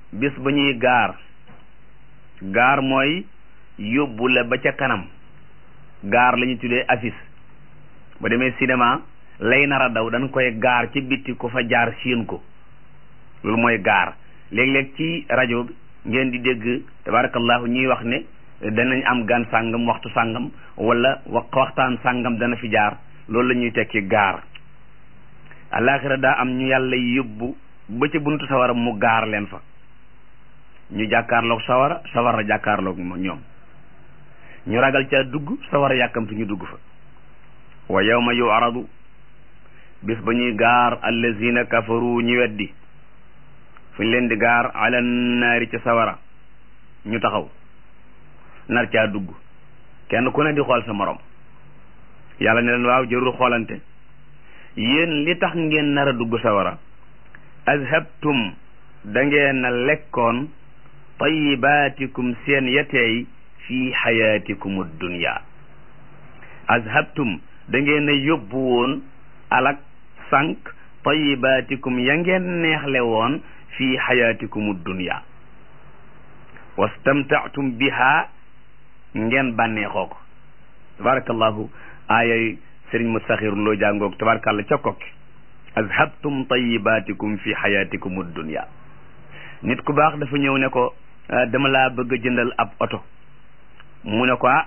bis ba ñuy gaar gaar mooy yóbbu la ba ca kanam gaar la ñu tuddee affiche ba demee cinéma lay nar a daw dañ koy gaar ci bitti ku fa jaar siin ko loolu mooy gaar léeg-léeg ci rajo bi ngeen di dégg tabarakallahu ñuy wax ne danañ am gan sàngam waxtu sàngam wala waxtaan sàngam dana fi jaar loolu la ñuy tekki gaar alaxira daa am ñu yàlla yóbbu ba ca buntu sawara mu gaar leen fa ñu jàkkaarloog sawara sawara jàkkaarloog ñoom ñu ragal ca dugg sawara yàkkamtu ñu dugg fa wa yawma yu'radu bis ba ñuy gaar allazina kafaru ñu weddi fu ñu leen di gaar ala naari ca sawara ñu taxaw nar caa dugg kenn ku ne di xool sa morom yàlla ne leen waaw jërul xoolante yéen li tax ngeen nar a dugg sawara azhabtum da ngeen a lekkoon tayibaatikum seen yeteey fi xayaatikum dunya azhabtum da ngeen a yóbbu woon alak sànq tayibaatikum ya ngeen neexle woon fi xayaatikum dunya wastamtaatum biha ngeen bànneexoo ko tabarakallahu aayay sëriñ mustaxir loo jàngoog tabarakallah ca kokki azhabtum tayibaatikum fi xayaatikum dunya nit ku baax dafa ñëw ne ko dama laa bëgg a jëndal ab oto mu ne ko ah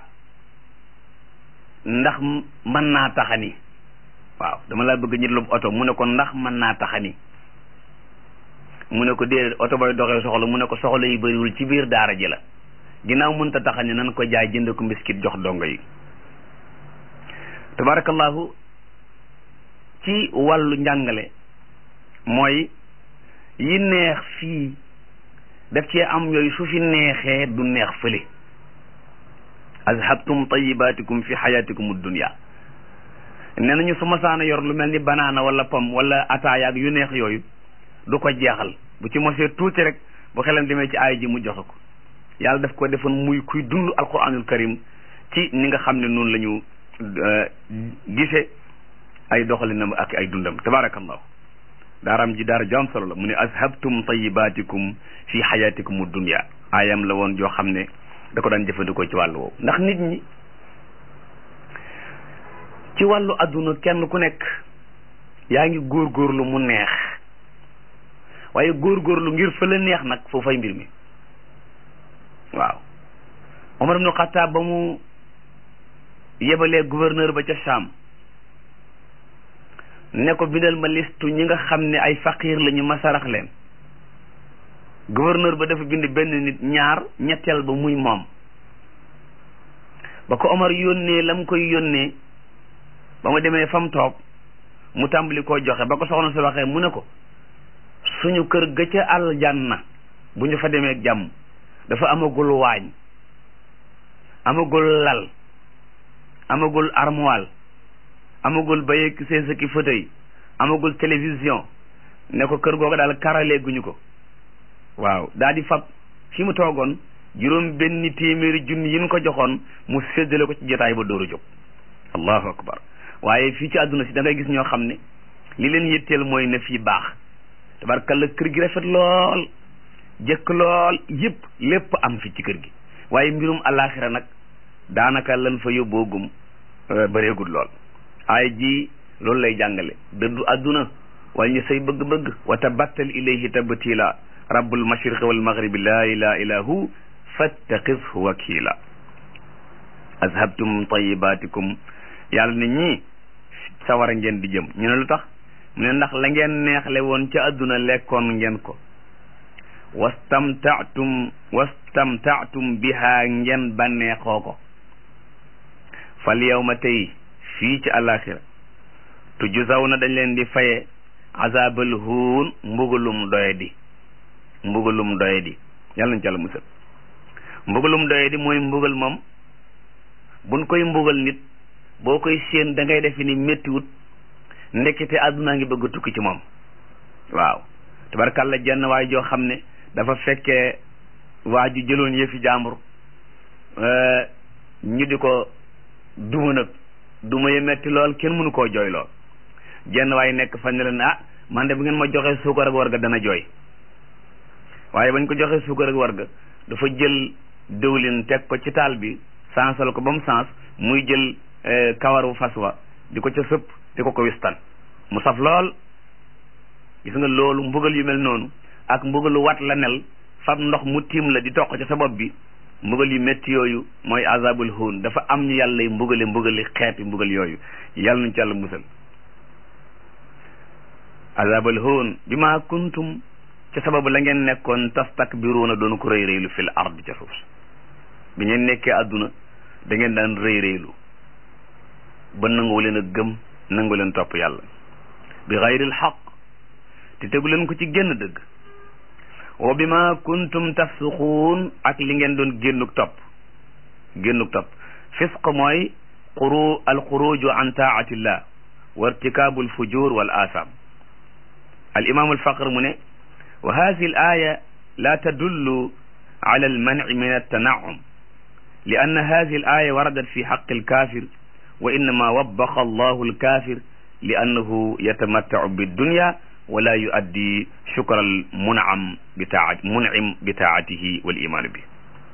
ndax mën naa taxani waaw dama laa bëgg a jëndal ab oto mu ne ko ndax mën naa taxani mu ne ko déedéet oto bay doxee soxla mu ne ko soxla yi bëriwul ci biir daara ji la ginnaaw mënta taxani nan ko jaay jënd ko mbiskit jox dongo yi tabarakallahu ci wàllu njàngale mooy yi neex fii daf cee am yooyu su fi neexee du neex fële azhabtum tayibaatikum fi xayaatikum dunya nee nañu su masaana yor lu mel ni banaana wala pom wala ataaya ak yu neex yooyu du ko jeexal bu ci mosee tuuti rek bu xelam demee ci aay ji mu joxe ko yàlla daf ko defoon muy kuy dund alquranul karim ci ni nga xam ne noonu la ñu gise ay doxalinam ak ay dundam tabarakallahu daaram ji daara joom solo la mu ne azhabtum tayibaatikum fi xayaatikum dunya aayam la woon joo xam ne da ko daan jëfandikoo ci wàllu woowu ndax nit ñi ci wàllu adduna kenn ku nekk yaa ngi góorgóorlu mu neex waaye góorgóorlu ngir fa la neex nag foofay mbir mi waaw Omar ibnu Xattaab ba mu yebalee gouverneur ba ca Saam ne ko bindal ma listu ñi nga xam ne ay faqiir lañu ma sarax leen gouverneur ba dafa bind benn nit ñaar ñetteel ba muy moom ba ko Omar yónnee la mu koy yónnee ba mu demee fa mu toog mu tàmbali koo joxe ba ko soxna si waxee mu ne ko suñu kër ga ca aljanna bu ñu fa demee jàmm dafa amagul waañ amagul lal amagul armoire amagul bayeeg seesa ki fauteuil amagul télévision ne ko kër googu daal karaleeguñu ko waaw daal di fab fi mu toogoon juróom benn téeméeri junni yi ñu ko joxoon mu séddale ko ci jotaay ba dóoru jóg allahu akbar waaye fii ci àdduna si da ngay gis ñoo xam ne li leen yitteel mooy ne fii baax tabarkalla kër gi rafet lool jëkk lool yëpp lépp am fi ci kër gi waaye mbirum alaxira nag daanaka lan fa yóbboogum bëreegul lool ay ji loolu lay jàngale dëddu àdduna wàññi say bëgg-bëgg wa tabattal ilayhi tabtila rabbul mashriqi wal maghribi la ilaha illa hu fattaqishu wakila azhabtum tayibatikum yàlla ne ñii sawara ngeen di jëm ñu ne lu tax mu ne ndax la ngeen neexle woon ca àdduna lekkoon ngeen ko wastamtaatum wastamtaatum biha ngeen bànneexoo ko fal yawma tey fii ci àllaaxira tujzaw na dañ leen di faye azabal huun mbugalum doye di mbugalum doye di yàlla nañ ci yàlla musal mbugalum doye di mooy mbugal moom buñ koy mbugal nit boo koy séen da ngay defe ni méttiwut ndekete àdduna ngi bëgg a tukki ci moom waaw tabarkàlla jenn waay joo xam ne dafa fekkee waa ju jëloon yëfi jàmbur ñu di ko duma nag duma yi metti lool kenn mënu koo jooy lool jenn waay nekk fan ne leen ah man de bu ngeen ma joxee suukar ak warga dana jooy waaye bañ ko joxee suukar ak warga dafa jël dëwlin teg ko ci taal bi sansal ko ba mu sans muy jël kawaru fas wa di ko ca sëpp di ko ko wistan mu saf lool gis nga loolu mbugal yu mel noonu ak mbugalu wat la nel fab ndox mu tiim la di toq ca sa bopp bi mbugal yu métti yooyu mooy azabul huun dafa am ñu yàlla mbugale mbugali xeeti mbugal yooyu yàlla nañ ci yàlla musal azabul huun bi ma kuntum ca sababu la ngeen nekkoon tastakbiruuna doon ko rëy rëylu fil ard ca suuf bi ngeen nekkee àdduna da ngeen daan rëy rëylu ba nangu leen a gëm nangu leen topp yàlla bi xayril xaq te tegu leen ko ci génn dëgg wa bi ma kuntum tafsuquun ak li ngeen doon génnuk topp génnuk topp fisq mooy xuru al xuruju an taatillah wa irtikaabu al fujur wal asam al imam al faqr mu ne wa hadihi al aya la tadullu ala al manci min altanaum li anna hadihi al aya waradat fi xaqi al kafir wa innama wabbaxa allahu al kafir li annahu yatamattacu biddunya wala yuaddi shukra al munam bi taat munim bi taatihi wal imaanu bi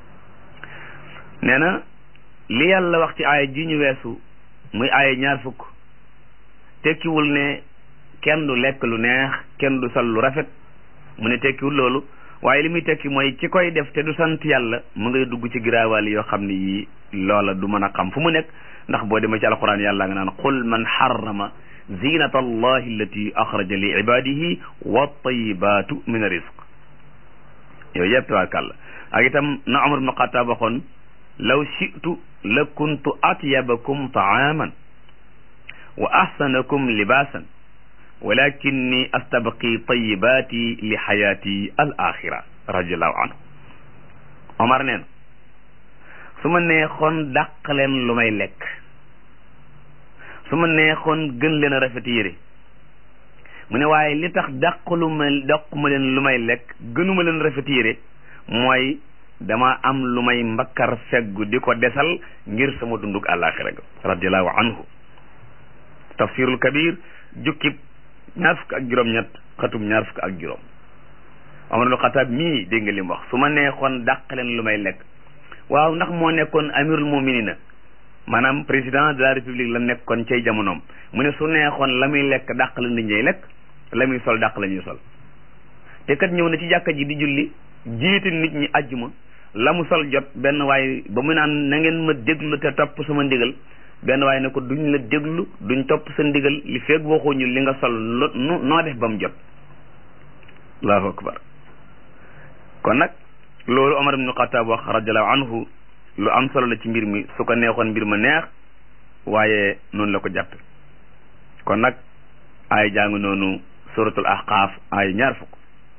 nee na li yàlla wax ci aaya ji ñu weesu muy aaya ñaar fukk tekkiwul ne kenn du lekk lu neex kenn du sol lu rafet mu ne tekkiwul loolu waaye li muy tekki mooy ki koy def te du sant yàlla mu ngay dugg ci giraawaal yoo xam ne yii loola du mën a xam fu mu nekk ndax boo demee ci alquran yàlla nga naan qul man harrama zinata allahi allati axraja li ibadihi wa tayibatu min rizq yooyu yëpp tabarkàlla ak itam na Umar ibn Xattaab waxoon law shi'tu la kuntu atyabakum taaman wa ahsanakum libaasan walakinni astabqi tayibati li xayaati al axira radiallahu anhu Omar neen su ma neexoon dàq leen lu may lekk su ma neexoon gën leen a rafet yére mu ne waaye li tax dàqalu ma dàquma leen lu may lekk gënuma leen rafet yére mooy dama am lu may mbakkar feggu di ko desal ngir sama dundug àllaaxira ga radiallahu anhu tafsirul kabir jukkib ñaar fukk ak juróom-ñett xatum ñaar fukk ak juróom Omar ibn Xataab mii dégg nga li mu wax su ma neexoon dàq leen lu may lekk waaw ndax moo nekkoon amirul muminina maanaam président de la république la nekkoon cay jamonoom mu ne su neexoon la muy lekk dàq la nit ñay lekk la muy sol dàq la ñuy sol te kat ñëw na ci jàkka ji di julli jiite nit ñi ajjuma la mu sol jot benn waaye ba mu naan na ngeen ma déglu te topp sama ndigal benn waaye ne ko duñ la déglu duñ topp sa ndigal li feeg waxuñu li nga sol lo noo def ba mu jot allahu akbar kon nag loolu Omar ibn Xataab wax radiallahu anhu lu am solo la ci mbir mi su ko neexoon mbir ma neex waaye noonu la ko jàppe kon nag ay jàng noonu suratul ahqaaf ay ñaar fukk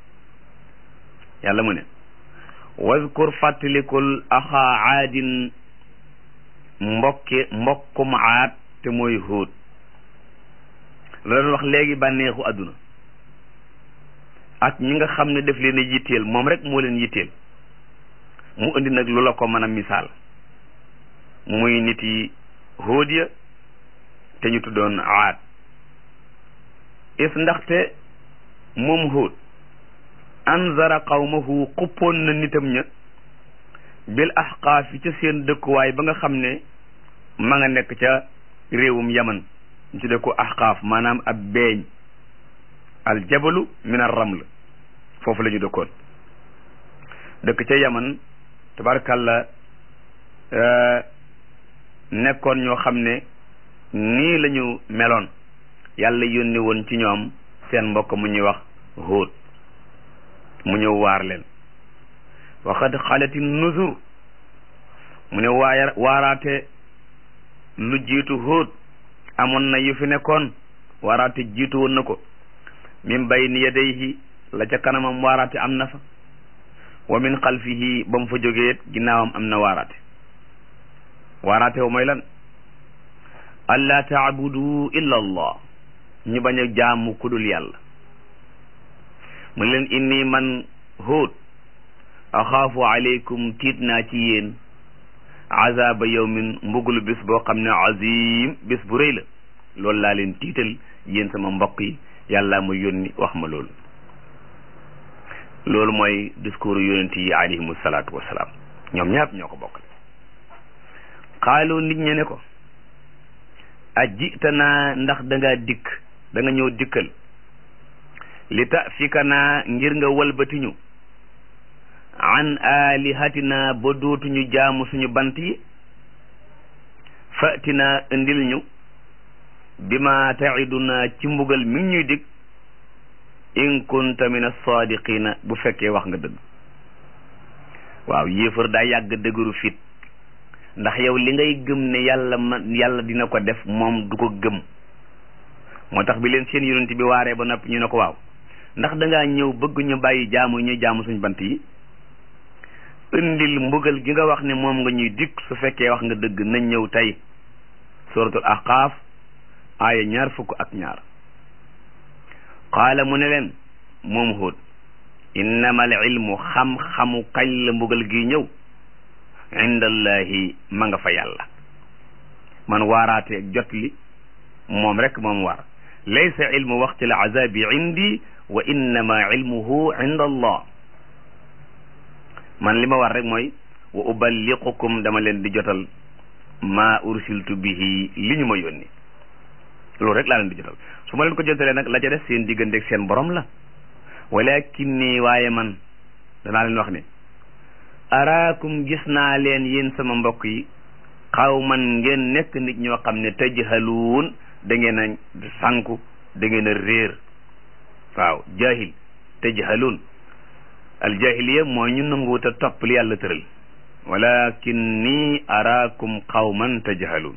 yàlla mu ne wazkur fàttalikul axaa aadin mbokki mbokkum aad te mooy hóot la doon wax léegi bànneexu àdduna ak ñi nga xam ne def leen a yitteel moom rek moo leen yitteel mu indi nag lu la ko mën a misaal muy nit yi hóot ya te ñu tuddoon aad is ndaxte moom hóot anzara qawmahu xuppoon na nitam ña bil ahqaaf yi ca seen dëkkuwaay ba nga xam ne ma nga nekk ca réewum yaman ñu tudde ko ahqaaf maanaam ab beeñ al jabalu min ar raml foofu la ñu dëkkoon dëkk ca yaman tabarkalla nekkoon ñoo xam ne nii la ñu meloon yàlla yónni woon ci ñoom seen mbokk mu ñuy wax hóot mu ñëw waar leen waxad xalati nuzur mu ne waaya waaraate lu jiitu hóot amoon na yu fi nekkoon waaraate jiitu woon na ko min bayni yadayhi la ca kanamam waaraate am na fa wa min xalfihi ba mu fa jógee ginnaawam am na waaraate waaraate wa mooy lan allaa taabudu illa allah ñu bañ a jaamu kudul yàlla mu leen inni man hóot axaafu aleykum tiit naa ci yéen azaba yawmin mbugulu bis boo xam ne azim bis bu rëy la loolu laa leen tiital yéen sama mbokk yi yàlla ma yónni wax ma loolu loolu mooy discours yonent yi alayhimu salaatu wasalaam ñoom ñaar ñoo ko bokk xaalu nit ñe ne ko a jitanaa ndax da ngaa dikk da nga ñëw dikkal li ta fika naa ngir nga walbatiñu an alihatina ba dootuñu jaamu suñu bant yi fatina indil ñu bi ma taiduna ci mbugal mi ñuy dig in kunta min as-sadiqina bu fekkee wax nga dëgg waaw yéefar daa yàgg dëgëru fit ndax yow li ngay gëm ne yàlla ma yàlla dina ko def moom du ko gëm moo tax bi leen seen yonent bi waaree ba noppi ñu ne ko waaw ndax dangaa ñëw bëgg ñu bàyyi jaamu ñuy jaamu suñ bant yi indil mbugal gi nga wax ne moom nga ñuy dikk su fekkee wax nga dëgg nañ ñëw tey suratul ahqaaf aaya ñaar fukk ak ñaar qaala mu ne leen moom Huud innama al ilmu xam-xamu kañ la mbugal gi ñëw indallahi ma nga fa yàlla man waaraateeg jot li moom rek moom waar laysa ilmu waqti al azabi indi wa innama ilmuhu inda allah man li ma war rek mooy wa uballiqukum dama leen di jotal ma ursiltu bihi li ñu ma yónni loolu rek laa leen di jotal su ma leen ko jotalee nag la ca def seen digganteeg seen borom la walakin nii waaye man danaa leen wax ne araakum gis naa leen yéen sama mbokk yi xaw man ngeen nekk nit ñoo xam ne tajhaluun da ngeen a sànku da ngeen a réer waaw jahil tajhaluun al jahiliya mooy ñu nanguwut a topp li yàlla tëral walakin nii araakum qawman tajhaluun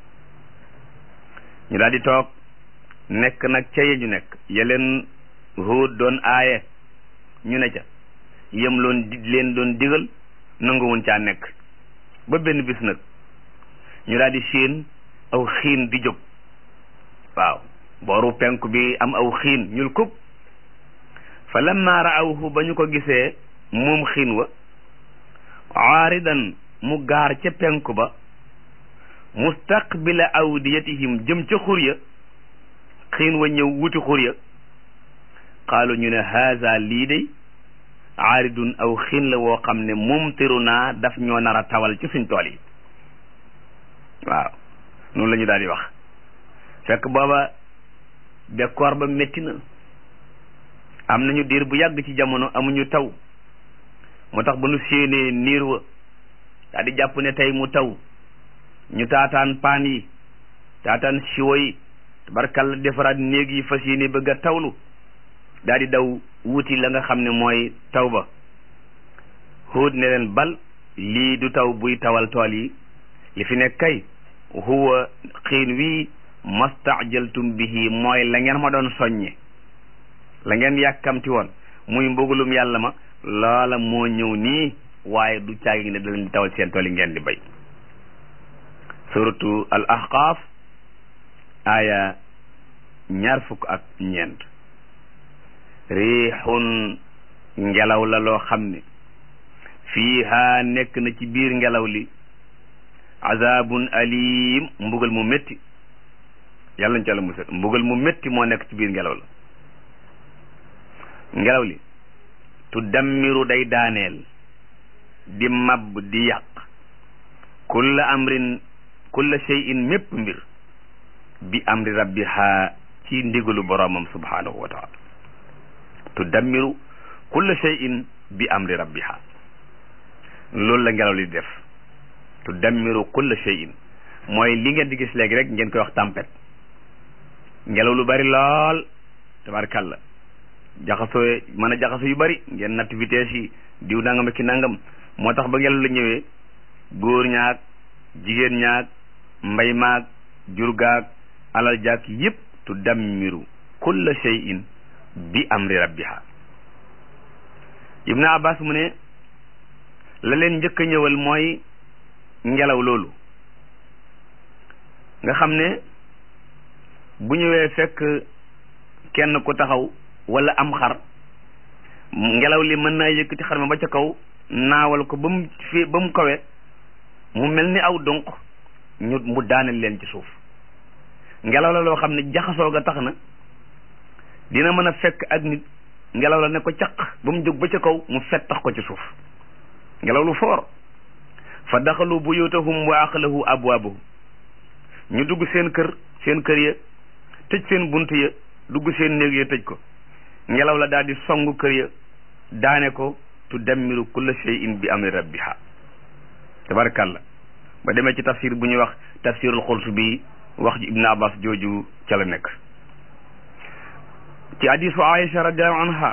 ñu daal di toog nekk nag ca ye ñu nekk yeleen Huud doon aaye ñu ne ca yem loon di leen doon digal nanguwuñ caa nekk ba benn bis nag ñu daal di séen aw xiin di jóg waaw booru penku bi am aw xiin ñul kub fa lamma raawhu ba ñu ko gisee moom xiin wa aaridan mu gaar ca penku ba mustaqbila awdiyatihim jëm ca xurya xiin wa ñëw wuti xurya qaalu ñu ne haza lii day aaridun aw xiin la woo xam ne mumtiru naa daf ñoo nar a tawal ci suñ tool yi waaw noonu la ñu daal di wax fekk booba bekkoor ba métti na am nañu diir bu yàgg ci jamono amuñu taw moo tax ba nu séenee niir wa daal di jàpp ne tey mu taw ñu taataan paan yi taataan siwo yi tabarkalla defaraat néeg yi fas yéene bëgg a tawlu daal di daw wuti la nga xam ne mooy taw ba Huud ne leen bal lii du taw buy tawal tool yi li fi nekk kay huwa xiin wii mastajaltum bihi mooy la ngeen ma doon soññe la ngeen yàkkamti woon muy mbugalum yàlla ma loola moo ñëw nii waaye du caagi ne da leen di tawal seen tool yi ngeen di bay suratu al ahqaaf aaya ñaar fukk ak ñeent riixun ngelaw la loo xam ne fiiha nekk na ci biir ngelaw li azabun alim mbugal mu métti yàlla ñu ci àlla musal mbugal mu métti moo nekk ci biir ngelaw la ngelaw li tu dammiru day daaneel di mab di yàq kulla amrin kulla shay'in mépp mbir bi amri rabbiha ci ndigalu boroomam subhanahu wa taala tu dammiru kulla shay'in bi amri rabbiha loolu la ngelaw li def tu dammiru kulla shay'in mooy li ngeen di gis léegi rek ngeen koy wax tempête ngelaw lu bari lool tabarkalla jaxasoo mën a jaxasoo yu bari ngeen natt vitesse yi diw nangam ki nangam moo tax ba ngelaw la ñëwee góor ñaag jigéen ñaag mbay maag jur gaag alal jaag yépp tu dammiru kulla shay'in bi amri rabbiha ibnu abbas mu ne la leen njëkk a ñëwal mooy ngelaw loolu nga xam ne bu ñëwee fekk kenn ku taxaw wala am xar ngelaw li mën naa yëkkati xar ma ba ca kaw naawal ko ba mu fi ba mu kawe mu mel ni aw donq ñu mu daaneel leen ci suuf ngelaw la loo xam ne jaxasoo ga tax na dina mën a fekk ak nit ngelaw la ne ko caq ba mu jóg ba ca kaw mu fettax ko ci suuf ngelaw lu foor fa daxalu buyutahum wa aqlahu abwaabahum ñu dugg seen kër seen kër ya tëj seen bunt ya dugg seen néeg ya tëj ko ngelaw la daal di songu kër ya daane ko tudammiru kulla shay'in bi amri rabbiha tabarakallah ba demee ci tafsir bu ñuy wax tafsirul Qurtubi wax ji Ibn Abbas jooju ca la nekk ci hadisu Aïcha radiallahu anha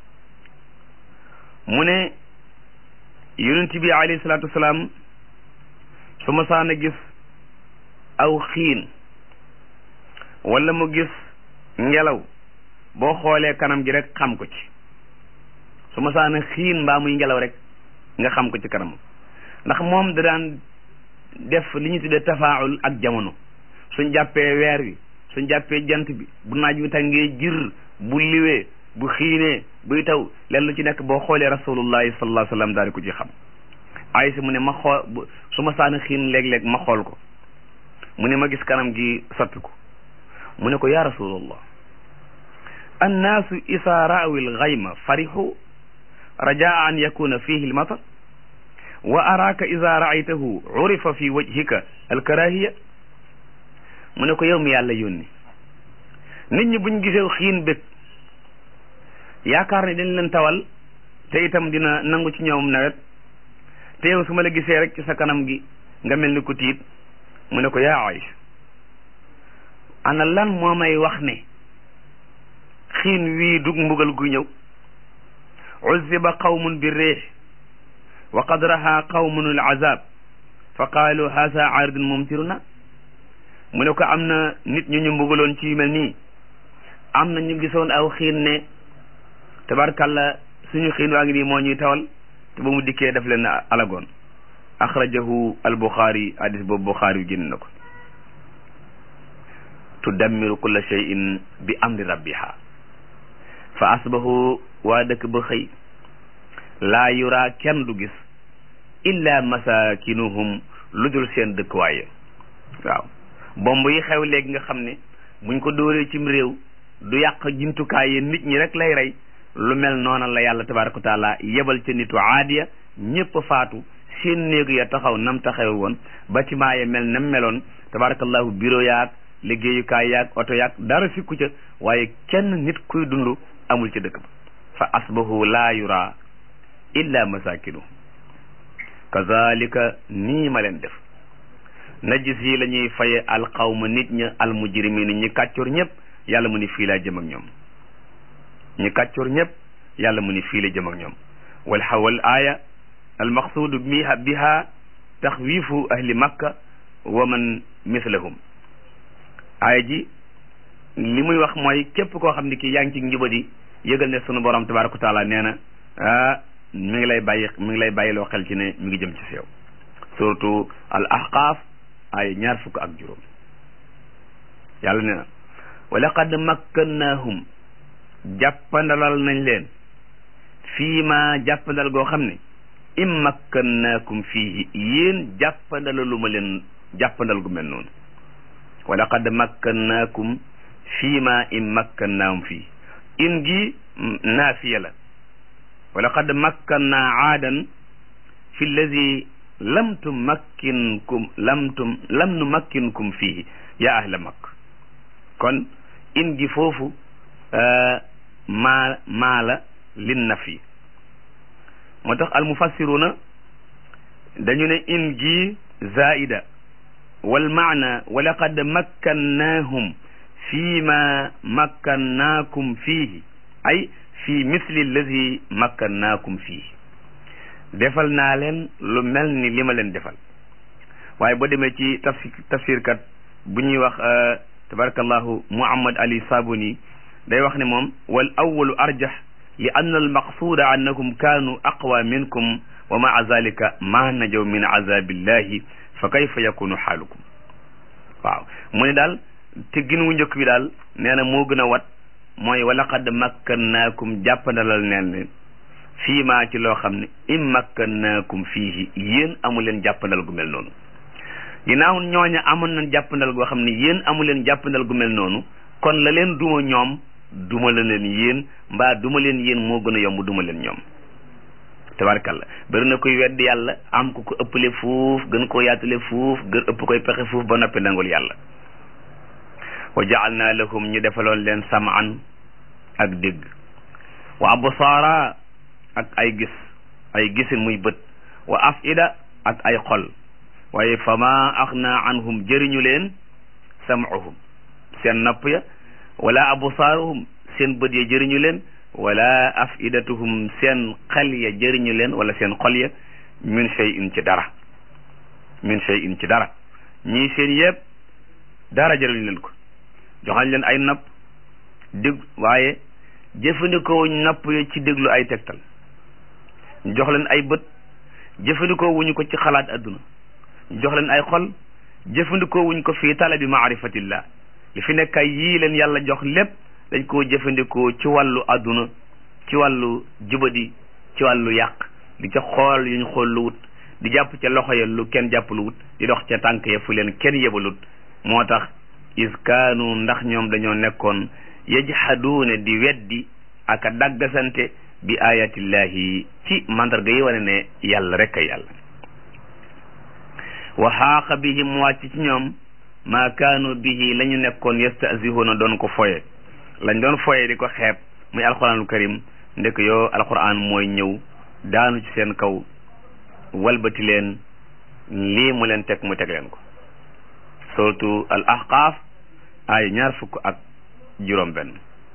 mu ne yonent bi alayhi salaatu wasalaam su ma saan a gis aw xiin wala mu gis ngelaw boo xoolee kanam gi rek xam ko ci su ma saan a xiin mbaa muy ngelaw rek nga xam ko ci kanam ndax moom da daan def li ñu tuddee tafaawul ak jamono suñ jàppee weer wi suñ jàppee jant bi bu naaj wi tàngee jir bu liwee bu xiinee buy taw leen lu ci nekk boo xoolee rasulullahi sallallahu alayhi wa sallam daal di ko ci xam Aysa mu ne ma xool su ma saana xiin léeg-léeg ma xool ko mu ne ma gis kanam gi soppiku mu ne ko ya rasulullah annaasu isa raawi lgayma farixu rajaa an yakuna fihi lmatar wa araaka ida raaytahu urifa fi wajhika alkarahiya mu ne ko yow mi yàlla yónni nit ñi buñ gisee xiin bég yaakaar ne dañ leen tawal te itam dina nangu ci ñoom nawet te yow su ma la gisee rek ci sa kanam gi nga mel ni ku tiit mu ne ko yaa Aïcha ana lan moo may wax ne xiin wii dug mbugal gu ñëw uzziba qawmun bi réex wa qad raha qawmun al azab fa qaalu haasa aaridun mumtiruna mu ne ko am na nit ñu ñu mbugaloon ci yu mel nii am na ñu gisoon aw xiin ne tabarkalla suñu xiin waa ngi nii moo ñuy tawal te ba mu dikkee def leen alagoon axrajahu al buxaari hadis boobu buxaari yu génn na ko tudammiru kulla shay'in bi amri rabbiha fa asbahu waa dëkk ba xëy laa yura kenn du gis illa masakinuhum lu dul seen dëkkuwaaye waaw bomb yi xew léegi nga xam ne buñ ko dóoree cim réew du yàq jumtukaay yi nit ñi rek lay rey lu mel noona la yàlla tabaraka wa taala yebal ca nitu aadiya ñëpp faatu seen néegu ya taxaw nam taxaw woon bâtiment ya mel nam meloon tabarakallahu bureau yaag liggéeyukaay yaag oto yaag dara sikku ca waaye kenn nit kuy dund amul ci dëkk ba fa asbahu laa yura illa masakinu kazalika nii ma leen def najis yi la ñuy faye alqawma nit ña almujrimina ñi kàccoor ñëpp yàlla mu ni fii laa jëm ak ñoom ñi kàccoor ñëpp yàlla mu ni fii la jëm ak ñoom wal xawal aaya almaqsuudu biha biha taxwiifu ahli makka wa man mislahum aaya ji li muy wax mooy képp koo xam ne kii yaa ngi ci njubadi yëgal ne sunu borom tabaraka wa taala nee na ah mi ngi lay bàyyi mi ngi lay bàyyiloo xel ci ne mi ngi jëm ci seew surtout al ahqaaf ay ñaar fukk ak juróom yàlla nee na wa laqad makkannahum jàppandalal nañ leen fii ma jàppandal goo xam ne im makkannaakum fii yéen jàppandalalu ma leen jàppandal gu mel noonu wa laqad makkannaakum fii ma im makkannaahum fii in gi naafiya la wa laqad makkannaa aadan fi lladi lam tumakkinkum lam tum lam numakkinkum fihi ya ahla makk kon in gi foofu maa maa la lin nafi moo tax almufassiruna dañu ne in gi zaida wal maana wa laqad makkannaahum fi ma makkannaakum fihi ay fi misli alladi makkannaakum fihi defal naa leen lu mel ni li ma leen defal waaye boo demee ci tafsir tafsir kat bu ñuy wax tabarakallahu muhammad ali sabuni day wax ne moom wal awalu arjah li anna al maqsuda annakum kaanu aqwa minkum wa maa zalika ma najaw min azabillahi fa kayfa yakunu xaalukum waaw mu ne daal te gin wu njëkk bi daal nee na moo gën a wat mooy wa laqad makkannaakum jàppandalal neen leen fii maa ci loo xam ne im makkannaakum fiihi yéen amu leen jàppandal gu mel noonu ginnaaw ñooña amoon nañ jàppandal goo xam ne yéen amu leen jàppandal gu mel noonu kon la leen duma ñoom duma la leen yéen mbaa duma leen yéen moo gën a yomb duma leen ñoom tabarkalla bari na koy weddi yàlla am ku ko ëppale fuuf gën koo yaatule fuuf gën ëpp koy pexe fuuf ba noppi nangul yàlla wa jaalna lahum ñu defaloon leen samaan ak dégg wa absaara ak ay gis ay gisin muy bët wa afida ak ay xol waaye fama axna anhum jëriñu leen sam'uhum seen nopp ya wala absaaruhum seen bët ya jëriñu leen wala afidatuhum seen xel ya jëriñu leen wala seen xol ya min shay'in ci dara min shay'in ci dara ñii seen yëpp dara jëriñu leen ko joxañ leen ay nopp dég waaye jëfandikoo nopp ya ci déglu ay tegtal jox leen ay bët jëfandikoo wuñu ko ci xalaat adduna jox leen ay xol jëfandikoo wuñ ko fii talabi maarifatillah li fi nekk ay yii leen yàlla jox lépp dañ koo jëfandikoo ci wàllu adduna ci wàllu jubadi ci wàllu yàq di ca xool yuñ xool lu wut di jàpp ca loxo ya lu kenn jàpp lu wut di dox ca tànk ya fu leen kenn yebalut moo tax is kaanu ndax ñoom dañoo nekkoon yajhaduuna di weddi ak a daggasante bi ayatillahi ci mandarga yi wane ne yàlla rek a yàlla wa xaaqa bihim wàcc ci ñoom maa kaanu bihi la ñu nekkoon yastahzihuuna doon ko foye lañ doon foye di ko xeeb muy alquranul karim ndek yoo alquran mooy ñëw daanu ci seen kaw walbati leen lii mu leen teg mu teg leen ko surtout al ahqaaf ay ñaar fukk ak juróom benn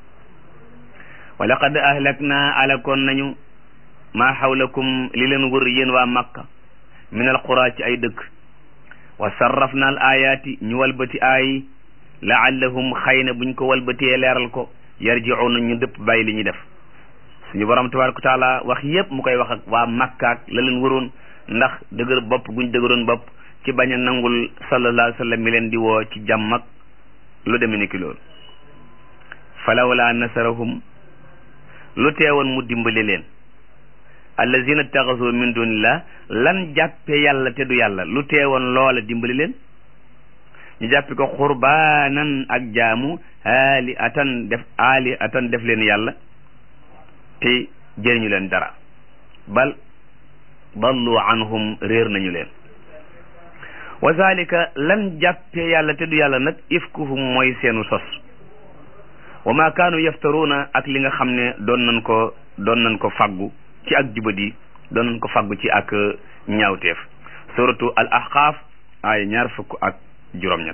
wa laqad ahlakna alakoon nañu maa xawlakum li leen wër yéen waa makka min al qura ci ay dëkk wa sarrafna al ayaati ñu walbati aay laallahum xëy na buñ ko walbatee leeral ko yarji'una ñu dëpp bàyyi li ñuy def suñu borom tabaraka wa taala wax yépp mu koy wax ak waa makkaak la leen wëroon ndax dëgër bopp guñ dëgëroon bopp ci bañ a nangul sallallahu alayhi wa sallam mi leen di woo ci jàmm ak lu deme ni ki loolu falawla nasarahum lu teewoon mu dimbali leen allazina taxasu min dunillah lan jàppe yàlla te du yàlla lu teewoon loola dimbali leen ñu jàppi ko xurbaanan ak jaamu aali atan def aali atan def leen yàlla te jëriñu leen dara bal dallu anhum réer nañu leen wa zalika lan jàppe yàlla te du yàlla nag ifkuhum mooy seenu sos wa ma kaanu yaftaruuna ak li nga xam ne doon nañ ko doon nañ ko faggu ci ak jubadi doon nañ ko faggu ci ak ñaawteef suratu al ahqaaf ay ñaar fukk ak juróom-ñett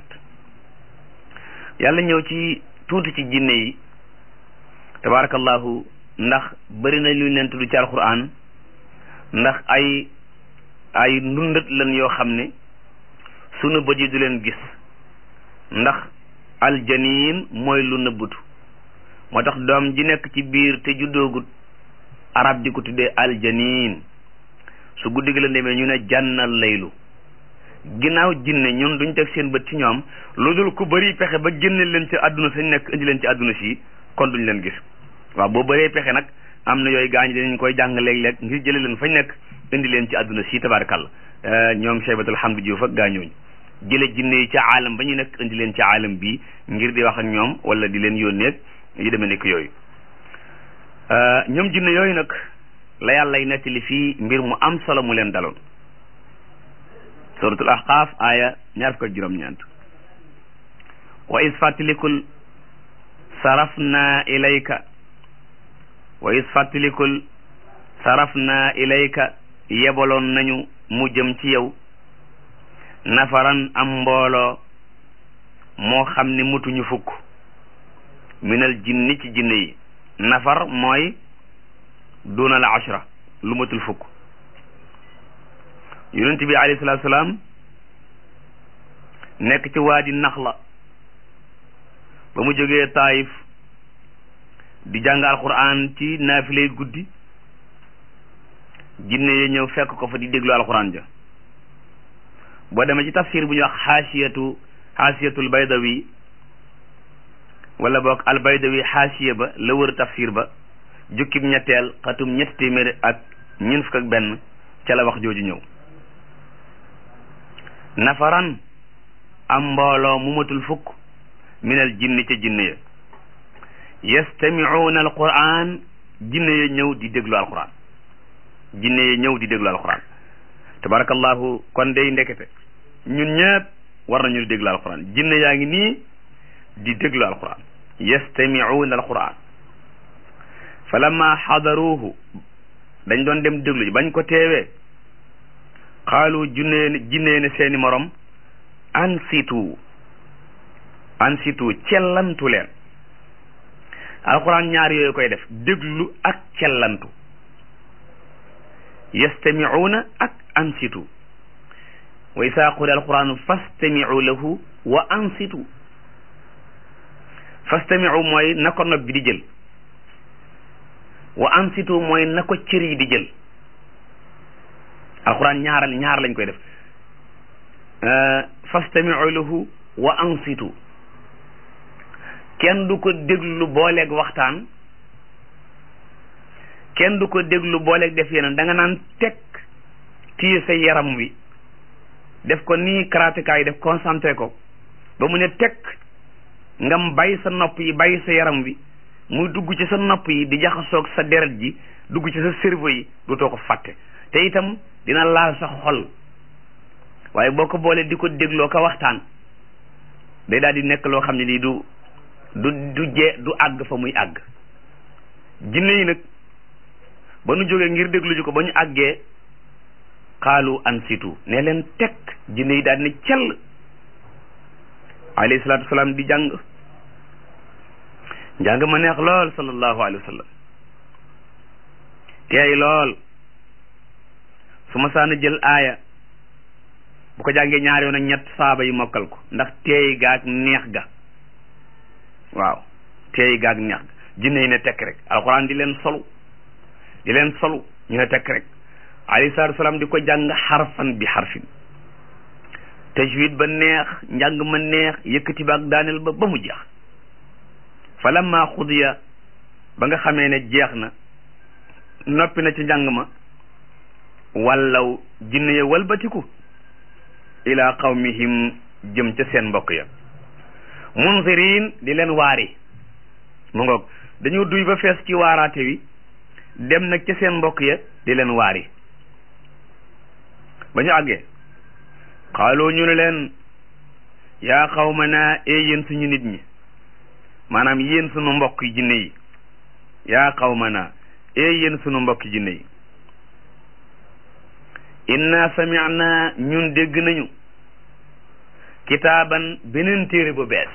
yàlla ñëw ci tuuti ci jinne yi tabarakallahu ndax bëri na lu leen tudd ci alquran ndax ay ay ndundat lan yoo xam ne sunu bët yi du leen gis ndax aljaniin mooy lu nëbbutu moo tax doom ji nekk ci biir te juddoogut arab di ko tuddee aljaniin su guddi gi la demee ñu ne jànnal laylu ginnaaw jinne ñun duñ teg seen bët ci ñoom lu dul ku bëri pexe ba génne leen ci àdduna sañ nekk indi leen ci àdduna si kon duñ leen gis waaw boo bëree pexe nag am na yooyu gaañ dinañ koy jàng léeg-léeg ngir jële leen fañ nekk indi leen ci àdduna si tabarakàlla ñoom Cheybatul Hamdu Juuf ak gaañooñu jële jinne yi ci aalam ba ñu nekk indi leen ci aalam bi ngir di wax ak ñoom wala di leen yónneeg yu demee nekk yooyu ñoom jinne yooyu nag la yàllay nettali fii mbir mu am solo mu leen daloon suratul ahqaaf aaya ñaar fukk ak juróom-ñeent wa is fàttalikul sarafna ilayka wa is fàttalikul sarafna ilayka yebaloon nañu mu jëm ci yow nafaran am mbooloo moo xam ne mutuñu fukk minal jinni ci jinne yi nafar mooy dunal ashra lu matul fukk yonent bi alayhi salaatu salaam nekk ci waadi Naxla ba mu jógee Taayif di jàng alquran ci naafilay guddi jinne yi ñëw fekk ko fa di déglu alquran ja boo demee ci tafsir bu ñuy wax xaasiyatu xaasiyatul baydawi wala boog al baydawi xaasiya ba la wër tafsir ba jukkib ñetteel xatum ñetti téeméer ak ñeent fukk ak benn ca la wax jooju ñëw nafaran am mbooloo mu matul fukk minal jinni ca jinne ya yastamicuuna alquran jinne ya ñëw di déglu alquran jinne ya ñëw di déglu alquran tabarakallahu kon day ndekete ñun ñëpp war nañu di déglu alquran jinne yaa ngi nii di déglu alquran yastamicuuna alquran fa lamma xadaruuhu dañ doon dem déglu ji bañ ko teewee xaalu junnee jinnee ne seeni morom ansitu ansitu cellantu leen alquran ñaar yooyu koy def déglu ak cellantu yastamicuuna ak ansitu wa isaa quri alquranu fastamicu lahu wa ansitu fastamicu mooy na ko nopp bi di jël wa ansitu mooy na ko cër yi di jël alquran ñaaral ñaar lañ koy def fastamicu lahu wa ansitu kenn du ko déglu booleeg waxtaan kenn du ko déglu booleeg def yeneen da nga naan teg téye sa yaram wi def ko nii karateka yi def concentré ko ba mu ne teg ngam bàyyi sa nopp yi bàyyi sa yaram wi muy dugg ci sa nopp yi di jaxasoog sa deret ji dugg ci sa cerveau yi dootoo ko fàtte te itam dina laal sa xol waaye boo ko boolee di ko dégloo ko waxtaan day daal di nekk loo xam ne nii du du du jee du àgg fa muy àgg jinne yi nag ba nu jógee ngir déglu ji ko ba ñu àggee xaalu ansitu ne leen teg jinne yi daal ne cell alayhi salaatu wasalaam di jàng njàng ma neex lool sallallahu alayhi wa sallam teey lool su ma saana jël aaya bu ko jàngee ñaari yoon ak ñett saaba yi mokkal ko ndax teey gaag neex ga waaw teey gaag neex ga jinne yi ne tekk rek alxuraan di leen solu di leen solu ñu ne tekk rek alayhi salaatu wasalaam di ko jàng xarfan bi xarfin tajwid ba neex njàng ma neex yëkkati ba ak daaneel ba ba mu jeex fa lamma xudiya ba nga xamee ne jeex na noppi na ci njàng ma wallaw jinne ya walbatiku ila qawmihim jëm ca seen mbokk ya munzirin di leen waari mu ngoog dañoo duy ba fees ci waaraate wi dem nag ca seen mbokk ya di leen waari ba ñu àggee xaaloo ñu ne leen yaa qawmana ee yéen suñu nit ñi maanaam yéen sunu mbokk jinne yi yaa qawmana ee yéen sunu mbokk jinne yi inna sami'na ñun dégg nañu kitaaban beneen téere bu bees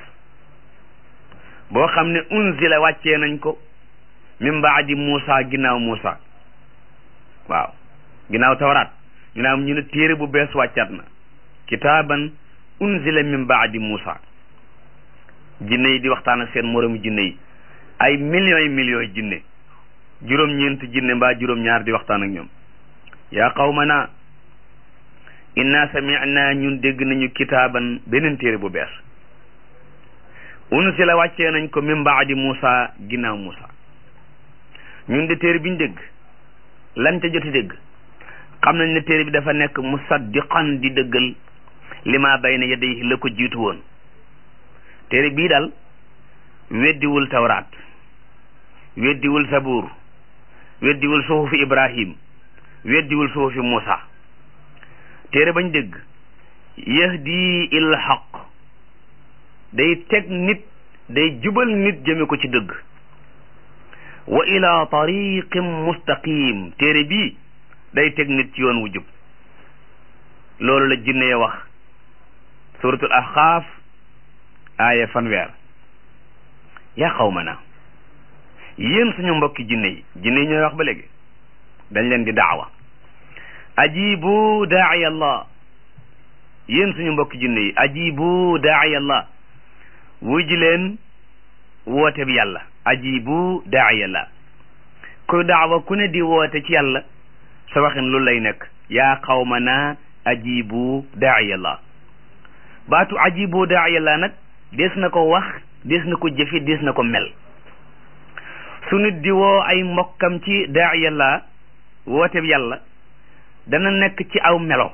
boo xam ne unzila wàccee nañ ko min baadi Muusa ginnaaw Muusa waaw ginnaaw tawraat ñu naam ñu ne téere bu bees wàccaat na kitaaban unzila min baadi Muusa jinne yi di waxtaan ak seen moromu jinne yi ay millions yi millions yi jinne juróom-ñeent jinne mbaa juróom-ñaar di waxtaan ak ñoom yaa qawmana inna sami'na ñun dégg nañu kitaaban beneen téere bu bees unsila wàccee nañ ko min baadi Muusa ginnaaw Muusa ñun de téere bi ñu dégg lan ca joti dégg xam nañ ne téere bi dafa nekk musaddiqan di dëggal li ma bayna yadayhi la ko jiitu woon téere bii daal weddiwul tawraat weddiwul sabuur weddiwul suhufi ibrahim weddiwul suhufi muusa téere bañ dégg yahdi il haq day teg nit day jubal nit jëme ko ci dëgg wa ila tariqin mustaqim téere bii day teg nit ci yoon wu jub loolu la jinne ya wax suratul ahqaaf aaya fanweer yaa qawmana yéen suñu mbokki jinne yi jinne yi ñooy wax ba léegi dañ leen di daawa ajibu daaiya allah yéen suñu mbokki jinne yi ajibu daaiya allah wuy ji leen woote bi yàlla ajibu daaiya allah kuy daawa ku ne di woote ci yàlla sa waxin lu lay nekk yaa qawmana ajibu daaiya allah baatu ajibu daaiya allah nag des na ko wax des na ko jëfi des na ko mel su nit di woo ay mbokkam ci daaiya allah woote bi yàlla dana nekk ci aw melo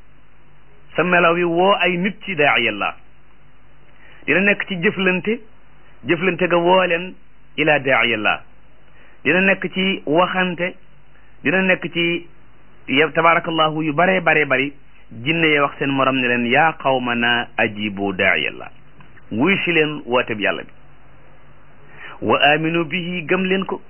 sa melo wi woo ay nit ci daaiya allah dina nekk ci jëflante jëflante ga woo leen ila daiyallah dina nekk ci waxante dina nekk ci yow tabarakallahu yu bare bare bari jinne ye wax seen morom ne leen yaa qawmana ajibu daiyallah wuy si leen woote bi yàlla bi wa aminu bihi gëm leen ko